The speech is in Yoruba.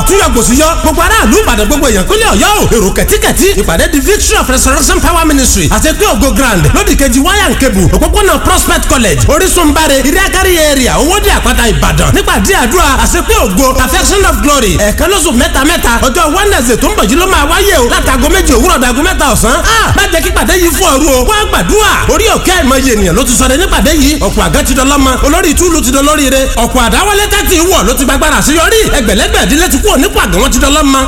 túyọ̀ gbòsì yọ gbogbo aráàlú ìbàdàn gbogbo èèyàn kúnlẹ̀ ọ̀yọ́ o èrò kẹ̀tíkẹ̀tí ìpàdé the victory of resurrection power ministry àti pé ògo grand lódì kejì wáyà ń kebù òpópónà prospect college orísun bare iriakari area owóde àpáta ìbàdàn nípàdé àdúrà àṣepé ògo perfection of glory ẹ̀ẹ̀kan lóṣù mẹ́ta mẹ́ta ọjọ́ wednesday tó ń bọ̀ yìí ló máa wáyé o látago méjì òwúrọ̀ dàgó mẹ́ta ọ̀sán má jẹ́ kí pàdé yìí fún ọ̀rú o wá gbàdúrà orí òkè àìmọye ènìyàn ló ti sọ̀rọ̀ nípàdé yìí ọ̀pọ̀ àgẹ́ ti dọlọ́mọ olórí ìtúlù ti dolóríire ọ̀pọ̀ àdáwọlé tẹ́tì wọ̀ ló ti gbàgbára àṣeyọrí ẹgbẹ̀lẹ́gbẹ̀ ìdílé ti kú ònípàgẹ́ wọn ti dọlọ́mọ